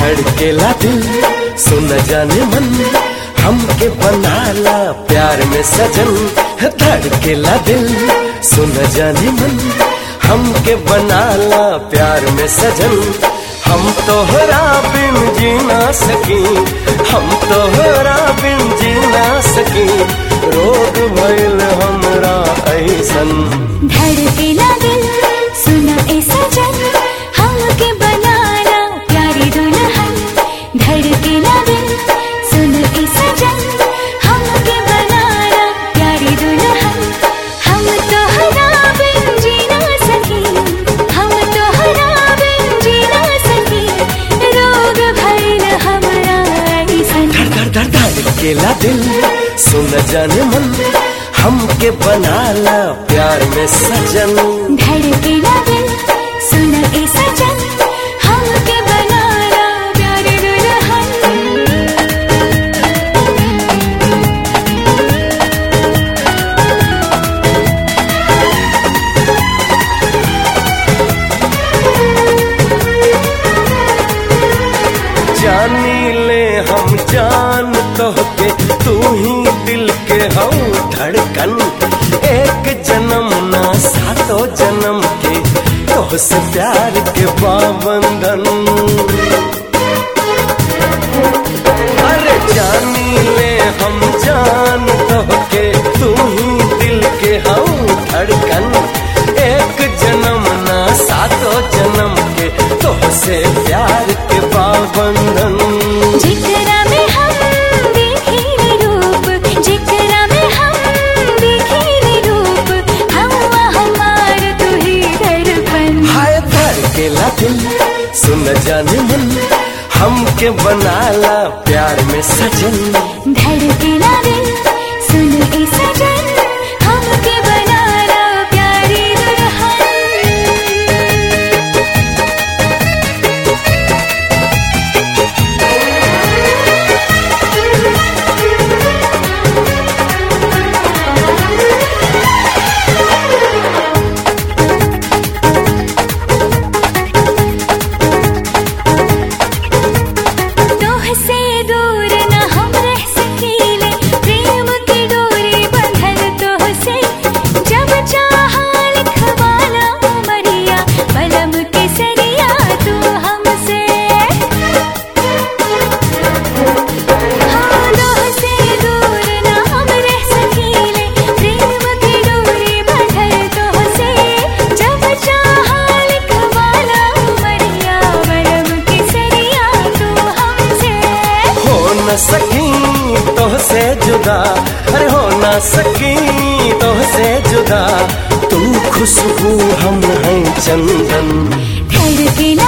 धड़केला दिल सुन जाने मन हमके बनाला प्यार में सजन धड़केला दिल सुन जाने मन हमके बनाला प्यार में सजन हम तोहरा बिन जी ना सकी हम तोहरा बिन जी ना सकी रोग भइल हमरा ऐसन धड़केला दिल सुनो ए सजन हमके बनाना प्यारी दुल्हन धड़केला दिल सुनो ए सजन हमके बनाना प्यारी दुल्हन हम तोहरा बिन जी ना सकी हम तोहरा बिन जी ना सकी रोग भइल हमरा ऐसन धड़ धड़ धड़ धड़केला दिल सुन जाने मन हमके बनाला प्यार में सजन धड़केला दिल सुनो ए सजन हमके बनाना प्यारी दुल्हन जानी ले हम जान तोहके तू ही दिल के हौ धड़कन एक जन्म ना सातों जन्म के तोह से प्यार के पाबंधन अरे जानी ले हम जान तोहके तू ही दिल के हौ धड़कन एक जन्म ना सातों जन्म के तोह से प्यार के पाबंधन जिकरा में हम देखी रूप जिकरा में हम देखी रूप हम हमार तू ही दर्पण हाय धड़केला दिल सुन जाने मन हमके बनाला प्यार में सजन धड़केला दिल सुन ए सजन हमके बनाना प्यारी दुल्हन तोह से दूर न हम रह सकीले प्रेम की डोरी बंधल तोह से जब चाहा लिखवाना उमरिया बलम के सरिया तू हमसे हाँ तोह से दूर न हम रह सकीले प्रेम की डोरी बंधल तोह से जब चाहा लिखवाना उमरिया बलम के सरिया तू हमसे हो न सकी तोह से जुदा अरे हो न सकी तोह से जुदा तू खुशबू हम हैं चंदन धड़केला